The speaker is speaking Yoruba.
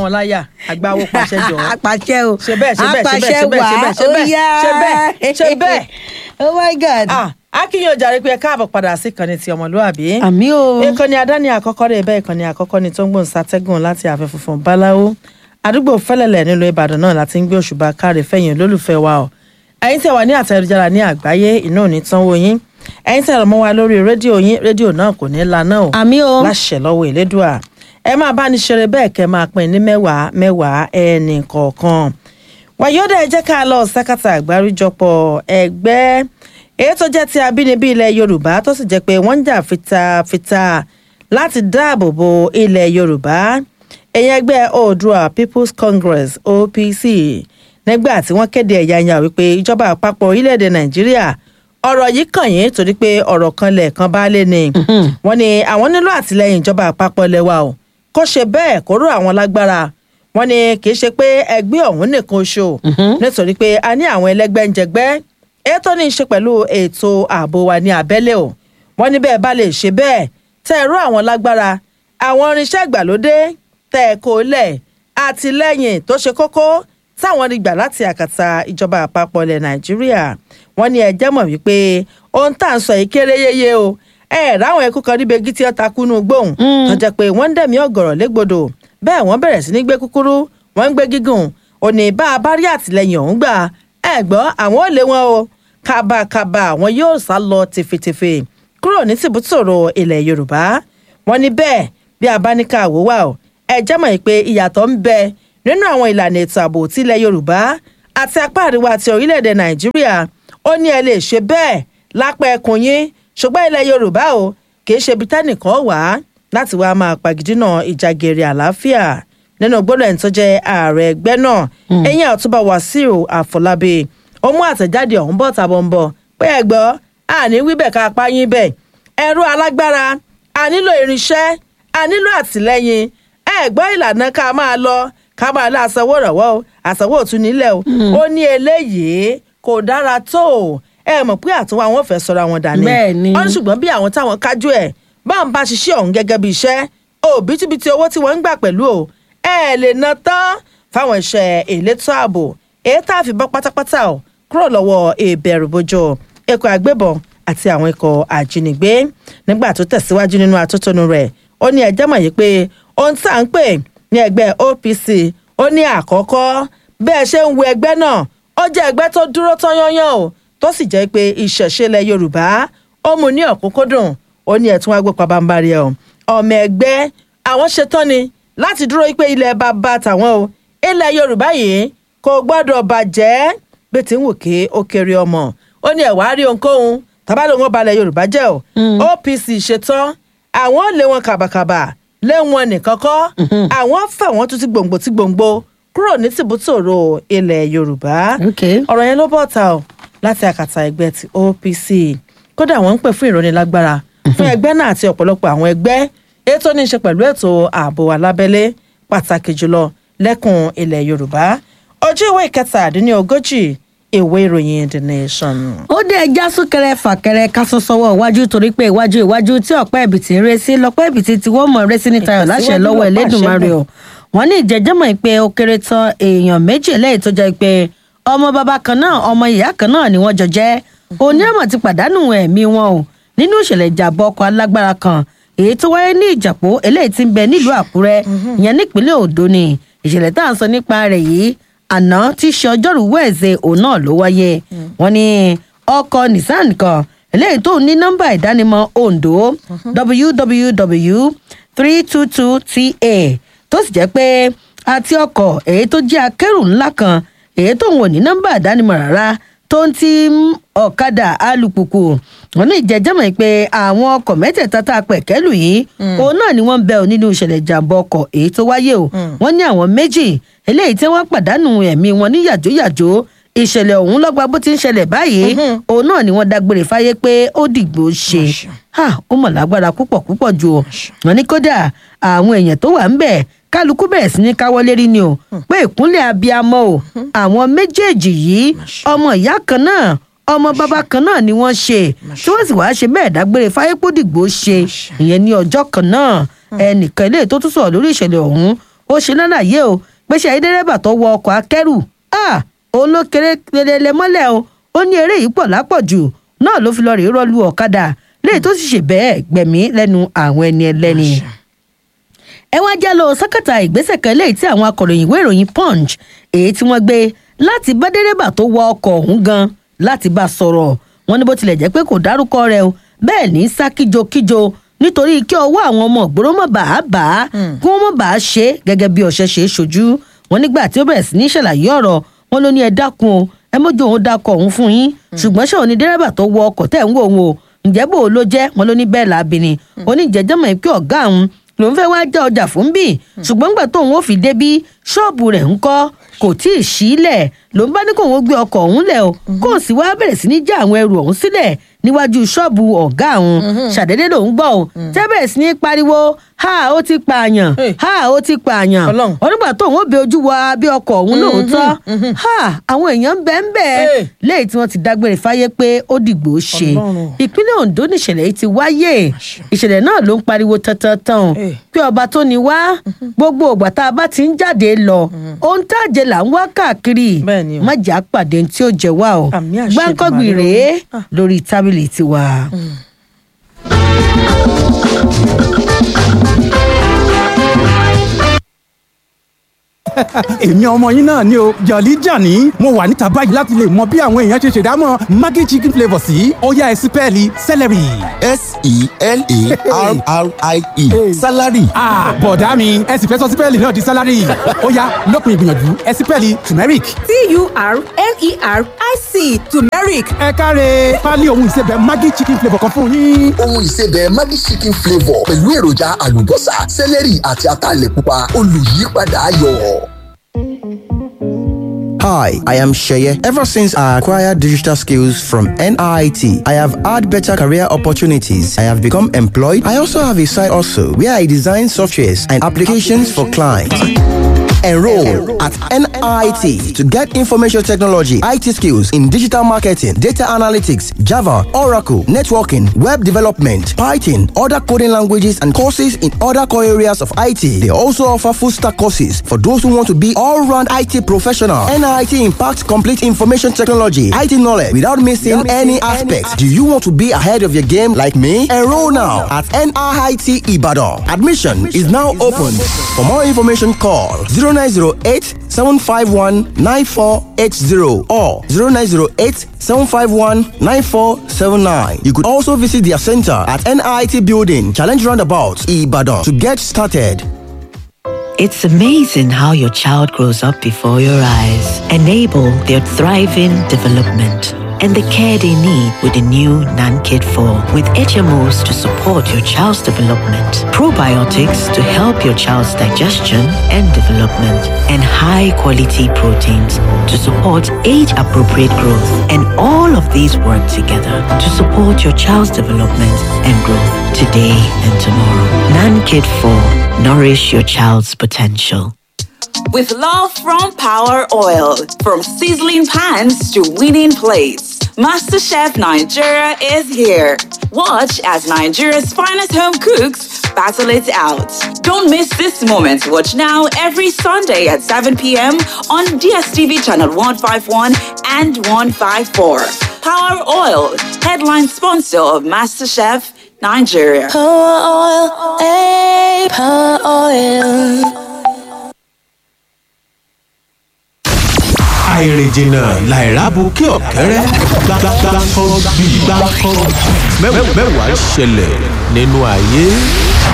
wọn láyà àgbáwo pàṣẹ jọ apàṣẹ o Ṣe bẹ́ẹ̀, ṣe bẹ́ẹ̀, ṣe apàṣẹ bẹ́ẹ̀, ṣe bẹ́ẹ̀, wà ṣe bẹ́ẹ̀, ó yá ṣe bẹ́ẹ̀, ṣe bẹ́ẹ̀. oh my god ah akínyìn ọjà rẹ pé ẹ káàbọ̀ padà sí ìkànnì ti ọmọlúwàbí àmì o ìkànnì àdáni àkọ́kọ́ rẹ̀ bẹ́ẹ̀ ìkànnì àkọ́kọ́ ni tó ń gbòǹ sátẹ́gùn láti ààfin funfun báláwo àdúgbò fẹ́lẹ̀lẹ̀ nílùú ìbàdàn náà láti ń gbé òṣùbà káre fẹ̀yìn olólùfẹ́ wa o ẹ̀yin tẹ́ wà ní àtẹ̀jára ní àgbáyé iná ò ní tánwó yín ẹ̀yin tẹ́ mọ́ wa lórí rédíò yín rédíò náà kò ní laná o àmì o láṣẹ lọ́wọ́ ìlédùà ẹ máa bá ní ṣeré bẹ́ẹ̀ kẹ́ máa pín ní mẹ́wàá mẹ́wàá ẹnì kọ̀ọ̀kan wàyọ́dà ẹ jẹ́ ká lọ sákàtà àgbáríjọpọ̀ ẹgbẹ́ èyí tó jẹ́ ti abínibí ilẹ̀ yorùbá tó sì jẹ́ pé wọ́n ń jà fitafita láti dáàbò bo ilẹ̀ yorùbá ẹ̀yìn ẹgbẹ́ oòduà people's congress opc nígbà tí wọ́n kéde ẹ̀yàyà wípé ìjọba àpapọ̀ orílẹ̀-èdè nàìjíríà ọ̀rọ̀ yìí kàn yín torí pé ọ̀rọ̀ kan lẹ̀ẹ̀kan bá lé ni wọ́n ní àwọn nílò àtìlẹ́yìn ìjọba àpapọ̀ lẹ́wà o kó ṣe bẹ́ẹ̀ kó ró àwọn lágbára wọ́n ní kì í ṣe pé ẹgbẹ́ ọ̀hún nìkan oṣù nítorí pé a ní àwọn ẹlẹ́gbẹ́ ń jẹgbẹ́ èyí tó ní í ṣe pẹ̀lú ètò ààbò wa ní abẹ́lé o wọ́n ní bẹ́ẹ̀ bá lè ṣe bẹ́ẹ̀ tẹ́ ẹ ró àwọn lágbára àwọn irinṣẹ́ ìgbàlódé tẹ́ ẹ kó lẹ̀ àtìlẹ́yìn tó ṣe kókó táwọn rí gbà láti àkàtà ìjọba àpapọ̀ ilẹ̀ nàìjíríà wọ́n ní ẹ jẹ́ mọ̀ wípé ohun tá à ń sọ yìí kéré yéye o ẹ ráwọn ẹkú kan níbi igi tí ó takú nù gbóhùn tó jẹ́ pé wọ́n ń dẹ̀mí ọ̀gọ̀rọ̀ légbodò bẹ́ẹ̀ wọ́n bẹ̀rẹ̀ sí ní gbé kúkúrú wọ́n ń gbé gígùn òní bá a bá rí àtìlẹ́yìn ọ̀hún gbà ẹ gbọ́ àwọn ò lé wọn o kábàkábà àwọn yóò sá lọ tìfètìfè kúrò ní tìbútòrò ilẹ̀ yorùbá wọ́n ní bẹ́ẹ̀ bí a bá ní ká wò wá o ẹ jẹ́ mọ̀ pé ìyàtọ̀ ń bẹ nínú àwọn ìlànà ètò ààbò tilẹ̀ yorùbá àti apá àríwá ti orílẹ̀-èdè nàìjíríà ó ní ẹ lè ṣe bẹ́ẹ̀ lápá ẹkùn yín ṣùgbọ́n ilẹ̀ yorùbá o kì í ṣe ibi tẹ́nìkan wà láti wá máa pàgídínà ìjàgèrè àlàáfíà nínú gbọ́dọ̀ ẹni tó jẹ́ ààrẹ ẹgbẹ́ náà ẹ̀yìn àtúbà wàsíù àfọlábí ó mú àtẹ̀jáde ọ̀hún bọ̀ tàbọ̀ ń bọ̀ pé ẹ gbọ́ àní wíbẹ̀ ká pa yín bẹ̀ ẹ̀rọ alágbára a nílò irinṣẹ́ a nílò àtìlẹ́yìn ẹ gbọ́ ìlànà ká máa lọ ká máa lọ àsanwó ìrànwọ́ o àsanwó òtún nílẹ̀ o ó ní eléyìí kò dára tó o ẹ mọ̀ pé àtúnwá wọn fẹ́ sọ̀rọ̀ àwọn dání Bẹ́ẹ̀ ni. wọ́n ní ṣùgbọ́n bí àwọn táwọn kájú ẹ̀ bá ń bá ṣiṣẹ́ ọ̀hún gẹ́gẹ́ bí iṣẹ́ òbítíbitì owó tí wọ́n ń gbà pẹ̀lú o ẹ lè ná tán fáwọn iṣẹ́ elétò ààbò èyí tá a fi bọ́ pátápátá o kúrò lọ́wọ́ ìbẹ̀rùbojo ikọ̀ àgbébọn àti àwọn ikọ̀ àjínigbé nígbà tó tẹ̀síwájú nínú atótónu rẹ̀ ó ní ẹjẹ́ mọ̀ yìí pé ohun tá à ń pè ní ẹgbẹ́ OPC ó ní àkọ́kọ́ bẹ́ẹ̀ ṣe ń wo ẹgbẹ́ náà ó jẹ́ ẹgbẹ́ tó dúró tán yányán o tó sì jẹ́ pé ìṣẹ̀ṣe ilẹ̀ Yorùbá ó mú ní ọ̀kúnkúndùn ó ní ẹ̀tún wá gbé pabambarì ẹ̀ o ọmọ ẹgbẹ́ àwọn ṣetán ni láti dúró pé ilẹ̀ bàbá tàwọn o ilẹ̀ Yorùbá yìí kò gbọ́dọ̀ bàjẹ́ bí ti ń wò ké ó kéré ọmọ ó ní ẹ̀wá rí ohunkóhun tàbá ló ń wọ́n balẹ̀ Yorùbá jẹ́ o OPC ṣetán àwọn lé wọn kàbàkàbà lé wọn nìkan kọ́ àwọn fà wọ́n tún ti gbòǹgbò ti gbòǹgbò kúrò ní tìbútòrò ilẹ̀ Yorùbá ok ọ̀rọ̀ yẹn ló bọ̀ ta o láti àkàtà ẹgbẹ́ ti OPC kódà wọ́n ń pè fún ìrónilágbára fún ẹgbẹ́ náà àti ọ̀pọ̀lọpọ̀ àwọn ẹgbẹ́ ètò ní í ṣe pẹ̀lú ètò ààbò alábẹ́lé pàtàkì jùlọ lẹ́kùn ilẹ̀ Yorùbá ojú ìwé ìkẹtàdínlógójì ìwé ìròyìn The Nation. ó dé ẹja súnkẹrẹ fàkẹrẹ kásán sọwọ iwájú torí pé iwájú iwájú tí ọpẹ ẹbìtì ń ré sí lọpẹ ẹbìtì tí wọn mọ ré sí ní tayọ láṣẹ Ìtẹ̀síwájú lọ́wọ́ lọ́pọ̀ Elédùmarè o wọn ní ìjẹjẹmọ pé ó kéré tán èèyàn méjì lẹ́yìn tó jẹ́ pé ọmọ bàbá kan náà ọmọ ìyá kan náà ni wọ́n jọ jẹ́ onímọ̀ ti pàdánù ẹ̀mí wọn o nínú ìṣẹ̀lẹ̀ ìjàmbá ọkọ̀ alágbára kan èyí tó wáyé ní ìjàpó eléyìí tí ń bẹ nílùú Àkúrẹ́ ìyẹn nípínlẹ̀ Oǹdó ni ìṣẹ̀lẹ̀ tá à ń sọ nípa rẹ̀ yìí àná tí í ṣe ọjọ́rùú wẹẹsẹ òun náà ló wáyé wọ́n ní ọkọ̀ Nissan kan eléyìí tó ní nọ́mbà ìdánimọ̀ Oǹdó www three two two ta tó sì jẹ́ pé àti ọkọ̀ èyí tó jẹ́ akẹ́rù ńlá kan èyí tó ń wò ní nọ́mbà ìdánimọ̀ rárá tó ń ti ọ̀kadà alùpùpù wọn ní ìjẹ́jẹ́mọ̀ pé àwọn ọkọ̀ mẹ́tẹ̀ẹ̀ta tá a pẹ̀ kẹ́lù yìí òun náà ni wọ́n ń bẹ ò nínú ìṣẹ̀lẹ̀ ìjàmbá ọkọ̀ èyí tó wáyé o wọ́n ní àwọn méjì eléyìí tí wọ́n pàdánù ẹ̀mí wọn ní yàjóyàjó ìṣẹ̀lẹ̀ ọ̀hún lọ́gba bó ti ń ṣẹlẹ̀ báyìí òun náà ni wọ́n dágbére fáyé pé ó dìgbò ṣe ha ó mọ̀ lágbára púpọ̀ púpọ̀ jù o wọ́n ní kódà àwọn èèyàn tó wà ń bẹ̀ kálukú bẹ̀rẹ̀ sí ní káwọ́ lérí ni o pé ìkúnlẹ̀ abiyamọ o àwọn méjèèjì yìí ọmọ ìyá kan náà ọmọ bàbá kan náà ni wọ́n ṣe tí wọ́n sì wáá ṣe bẹ́ẹ̀ dágbére fáyépódìgbò ṣe ìyẹn ní ọjọ́ kan náà ẹnìkan ilé tó tún sọ̀rọ̀ lórí ìṣẹ̀lẹ̀ ọ̀hún ó ṣe lálàyé o pé ṣe àyídẹ́rẹ́bà tó wọ ọkọ̀ akẹ́rù olókèrè lélẹ̀ mọ́lẹ̀ o ó ní eré yìí pọ̀ lápọ̀jù náà ló fi lọ rèé rọ́ọ̀lù ọ̀kadà léyìí tó sì ṣe bẹ́ẹ̀ gbẹ̀mí lẹ́nu àwọn ẹni ẹlẹ́ni ẹ wá já lọ sákàtà ìgbésẹ̀ kan léyìí tí àwọn akọ̀ròyìn ìwé ìròyìn punch èyí tí wọ́n gbé láti bá dẹ́rẹ́bà tó wọ ọkọ̀ ọ̀hún gan láti bá a sọ̀rọ̀ wọn ní bó tilẹ̀ jẹ́ pé kò dárúkọ rẹ̀ o bẹ́ẹ̀ ní sá kíjokíjo nítorí kí ọwọ́ àwọn ọmọ ògbóró mọ̀ bá a bá a kí wọ́n mọ̀ bá a ṣe gẹ́gẹ́ bí ọ̀ṣẹ́ ṣe é ṣojú wọn nígbà tí ó bẹ̀rẹ̀ sí ní ṣàlàyé ọ̀rọ̀ wọn ló ní ẹ dákun o ẹ mójú òun dákọ̀ òun fún yín ṣùgbọ́n ṣé òun ni dẹ́rẹ́bà tó wọ ọkọ̀ tẹ̀ ń wò òun o ǹjẹ́ bò ó ló jẹ́ wọn ló ní bẹ́ẹ̀ lábìnrin oníjẹ́jẹ́mọ̀ pé ọ̀gá òun lòun fẹ́ wáá já ọjà fún bí ṣùgbọ́n gbà tóun ó fi débí ṣọ́ọ̀bù rẹ̀ ń kọ́ kò tí ì sílẹ̀ lòun bá ní kóun ó gbé ọkọ̀ ọ̀hún lẹ̀ o kóun sì wáá bẹ̀rẹ̀ sí ní já àwọn ẹrù ọ̀hún sílẹ̀ níwájú ṣọ́ọ̀bù ọ̀gá òun ṣàdédé lòun gbọ́ o tẹ́ bẹ̀rẹ̀ sí ní pariwo ha ó ti pààyàn ha ó ti pààyàn onígbà tóun ó bẹ ojú wa bí ọkọ̀ ọ̀hún lóòótọ́ ha àwọn èèyàn bẹ́ẹ̀ bẹ́ẹ̀ léyìí tí wọ́n ti dágbére fáyé pé ó dìgbò ṣe ìpínlẹ̀ Ondo nìṣẹ̀lẹ̀ yìí ti wáyé ìṣẹ̀lẹ̀ náà ló ń pariwo tantan pé ọba tó ní wá gbogbo ògbà tá a bá ti ń jáde lọ ohun tá a jẹ là ń wá káàkiri má jà pàdé tí ó jẹ wá o gbáǹkọ́gbì rèé lórí tábìlì tiwa. èmi ọmọ yín náà ni o jọ̀lí jàní mo wà níta báyìí láti lè mọ bí àwọn èèyàn ṣe ṣèdámọ̀ maggi chicken flavour sí ọ̀yá ẹ̀sìn pẹ́ẹ́lí celery. s-e-l-a-r-r-i-e salary. bọ̀dá mi ẹ sì fẹ́ sọ sípẹ́ẹ̀lì náà di salary ọ̀yá lópin ìgbìyànjú ẹ̀sìn pẹ́ẹ́lì turmeric. t-u-r-m-e-r-i-c turmeric. ẹ káre pálí ohun ìsebẹ̀ maggi chicken flavour kan fún yín. ohun ìsebẹ̀ maggi chicken flavour pẹ̀lú èròjà àlùbọ́sà celery àti ataalẹ̀ pupa olùyípadà ayọ̀. Hi, I am Sheye. Ever since I acquired digital skills from NIT, I have had better career opportunities. I have become employed. I also have a side also where I design softwares and applications for clients. Enroll at NIT to get information technology, IT skills in digital marketing, data analytics, Java, Oracle, networking, web development, Python, other coding languages, and courses in other core areas of IT. They also offer full stack courses for those who want to be all round IT professional. NIT impacts complete information technology, IT knowledge without missing any aspects. Do you want to be ahead of your game like me? Enroll now at NIT Ibadan. Admission is now open. For more information, call 0908 751 9480 or 0908 751 9479. You could also visit their center at NIT Building, Challenge Roundabout, Ibadan to get started. It's amazing how your child grows up before your eyes. Enable their thriving development and the care they need with the new NanKid 4 with HMOs to support your child's development, probiotics to help your child's digestion and development, and high quality proteins to support age appropriate growth. And all of these work together to support your child's development and growth today and tomorrow. NanKid 4 Nourish your child's potential. With love from Power Oil, from sizzling pans to winning plates, MasterChef Nigeria is here. Watch as Nigeria's finest home cooks battle it out. Don't miss this moment. Watch now every Sunday at 7 p.m. on DSTV channel 151 and 154. Power Oil, headline sponsor of MasterChef Nigeria. Power oil, hey, power oil. àìrìnjìnà làìrábù kí ọ̀kẹ́rẹ́ gbàgbàgbà kan bí gbàgbà kan mẹ́wàá ń ṣẹlẹ̀ nínú ayé.